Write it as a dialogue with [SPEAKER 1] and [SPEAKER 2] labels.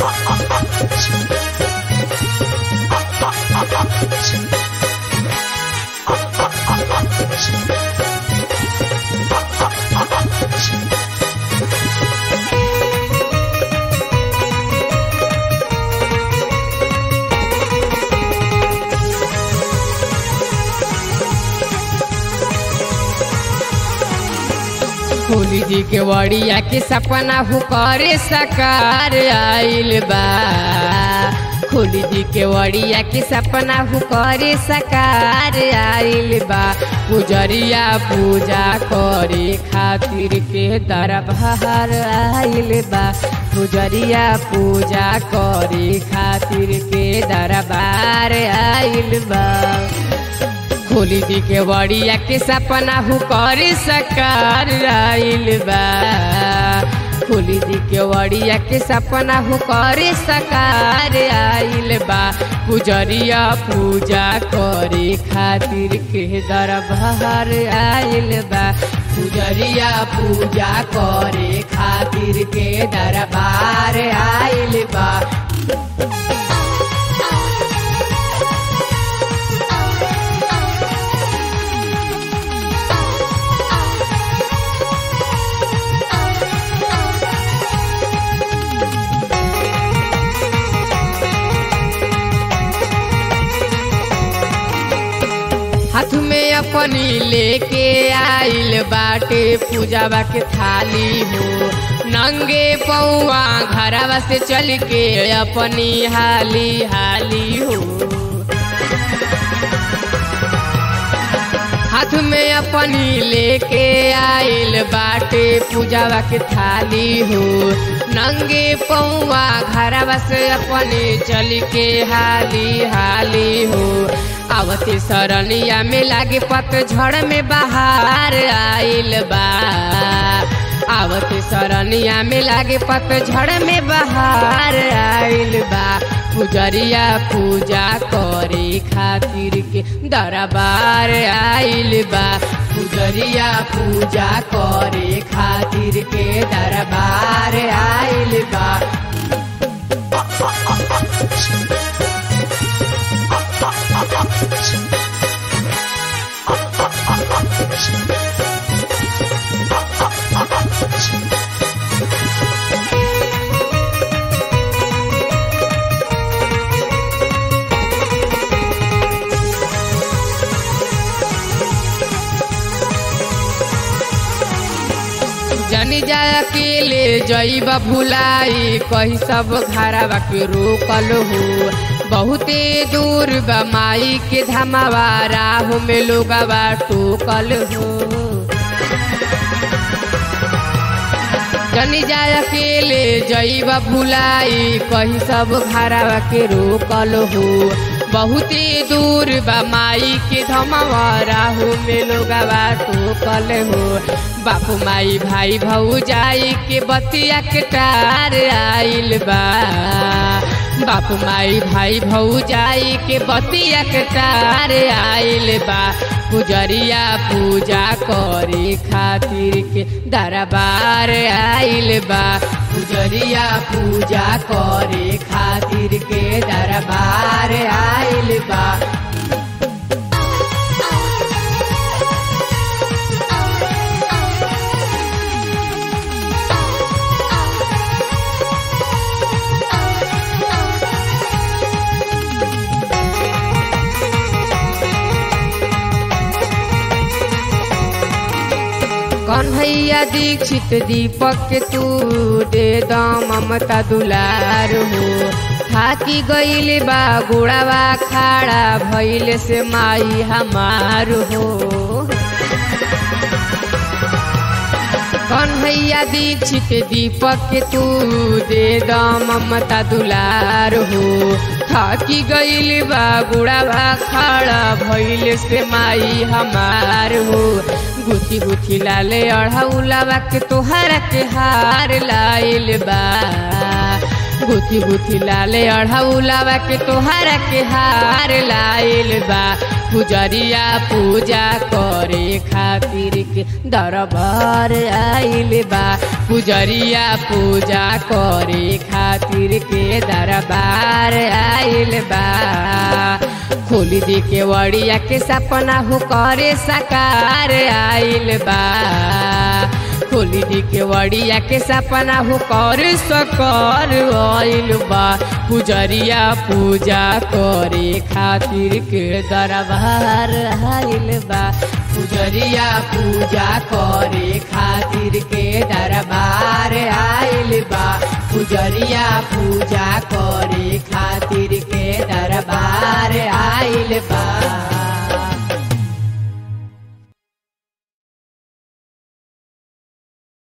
[SPEAKER 1] होली जी के वड़िया के सपना हु करे सकार आइल बा होली जी के वड़िया के सपना हु करे सकार आइल बा पुजरिया पूजा करे खातिर के दरबार आइल बा पुजरिया पूजा करे खातिर के दरबार आइल बा खोली दी के बड़िया के सपना हु करे सकार आइल बा खोली दी के बड़िया के सपना हु करे सकार आइल बा पुजरिया पूजा करे खातिर के दरबार आइल बा पुजरिया पूजा करे खातिर के दरबार आइल बा हाथ में अपनी लेके आइल बाटे पूजावा के थाली हो नंगे पौआ घरवा से चल के अपनी हाली हाली हो हाथ में अपनी लेके आइल बाटे पूजावा के थाली हो नंगे पौआ घरवा से अपने चल के हाली हाली हो आवते सरनिया में लागे पतझड़ में बाहर आइल बा आवते सरनिया में लागे पतझड़ में बाहर आइल बा पुजरिया पूजा करे खातिर के दरबार आइल बा पुजरिया पूजा करे खातिर के दरबार आइल बा जनी जाय अकेले जईब भुलाई कही सब घरवा के रोकल हो बहुते दूर बा माई के धमावा राहु में लोगवा टोकल हो जनी जाय अकेले जईब भुलाई कही सब घरवा के रोकल हो बहुते दूर बा माई के धमावा राहु में लोगवा टोकल हो बापू माई भाई भऊ जाई के बतिया के टार आइल बा बापू माई भाई भऊ जाई के बतिया के टार आइल बा पुजरिया पूजा करे खातिर के दरबार आइल बा पुजरिया पूजा करे खातिर के दरबार आइल बा कन्हैया दीक्षित दीपक के तू दे द ममता दुलार हो थाकी गईल बा गोड़ावा खाड़ा भइल से माई हमार हो कन्हैया दीक्षित दीपक के तू दे द ममता दुलार हो थाकी गईल बा गुड़ावा खाड़ा भइल से माई हमार हो गुथी गुथी लाले अढ़ौलावा के तोहरा के हार लाइल बा गुथी गुथी लाले अढ़ौलावा के तोहरा के हार लाइल बा पुजरिया पूजा करे खातिर के दरबार आइल बा पुजरिया पूजा करे खातिर के दरबार आइल बा खोली दी के वड़िया के सपना हो करे साकार आइल बा खोली दी के वड़िया के सपना हो कर सकर आइल बा पुजरिया पूजा करे खातिर के दरबार आइल बा पुजरिया पूजा करे खातिर के दरबार आइल बा पुजरिया पूजा कर